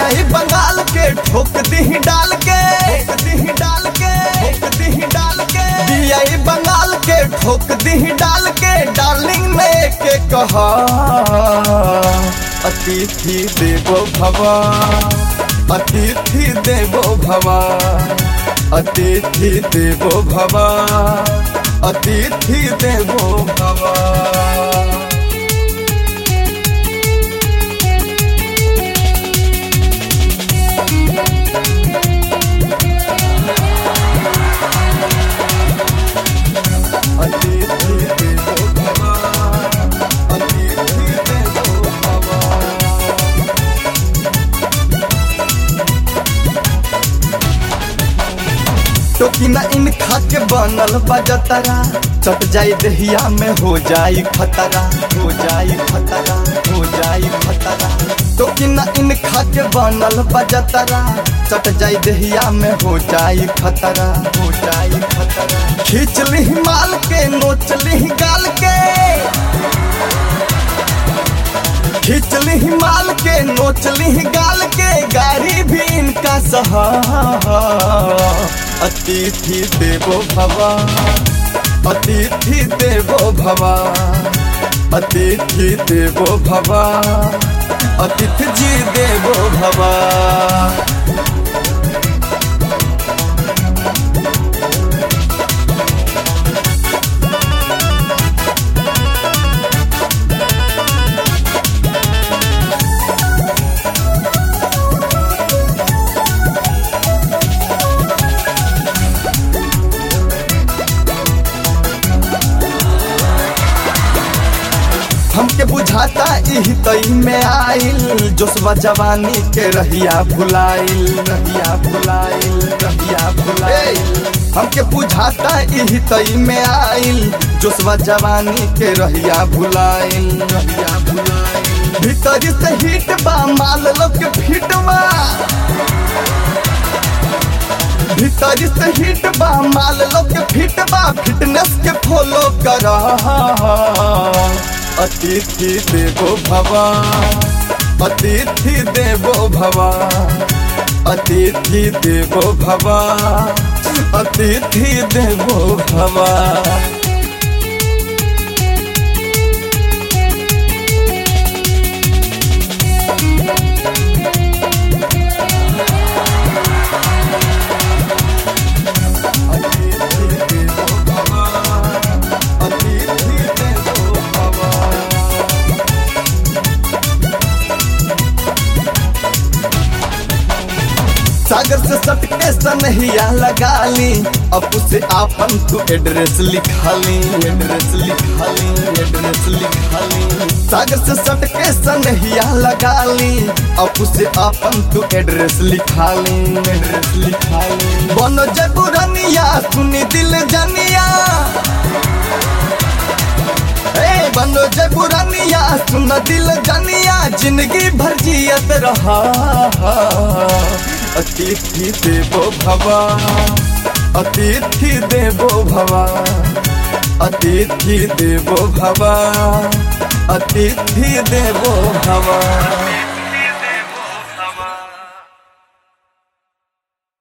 बियाई बंगाल के ठोक दी डाल के ठोक दी डाल के ठोक दी डाल के बियाई बंगाल के ठोक दी डाल के डार्लिंग ने के कहा अतिथि देवो भवा अतिथि देवो भवा अतिथि देवो भवा अतिथि देवो भवा अतिथि देवो भवा अतिथि देवो भवा टोकी ना इन खा के बनल बजतरा चट जाई दहिया में हो जाई खतरा हो जाई खतरा हो जाई खतरा टोकी ना इन खा के बनल बजतरा चट जाई दहिया में हो जाई खतरा हो जाई खतरा खींच ली माल के नोच ली गाल के खींच ली माल के नोच ली गाल के गाड़ी भी इनका सहा अतिथि देवो भवा अतिथि देवो भवा अतिथि देवो भवा अतिथि जी देवो भवा हमके बुझाता इही तई में आइल जोशवा जवानी के रहिया भुलाइल रहिया भुलाइल रहिया भुलाइल हमके बुझाता इही तई में आइल जोशवा जवानी के रहिया भुलाइल रहिया भुलाइल भीतर से हिट बा माल लोग के फिट बा भीतर से हिट बा माल लोग के फिट बा फिटनेस के फॉलो कर अतिथि देवो भवा अतिथि देवो भवा अतिथि देवो भवा अतिथि देवो भवा अतिथि देवो भवा अतिथि देवो भवा सागर से सटके सनहिया लगा ली अब उसे आपन तू एड्रेस लिखा ली एड्रेस लिखा ली एड्रेस लिखा ली सागर से सटके सनहिया लगा ली अब उसे आपन तू एड्रेस लिखा ली एड्रेस लिखा ली बनो जबुरनिया सुनी दिल जनिया ए बनो जय पुरानिया सुन दिल जनिया जिंदगी भर जियत रहा अतिथि देवो भवा अतिथि देवो भवा अतिथि देवो भवा अतिथि देवो भवा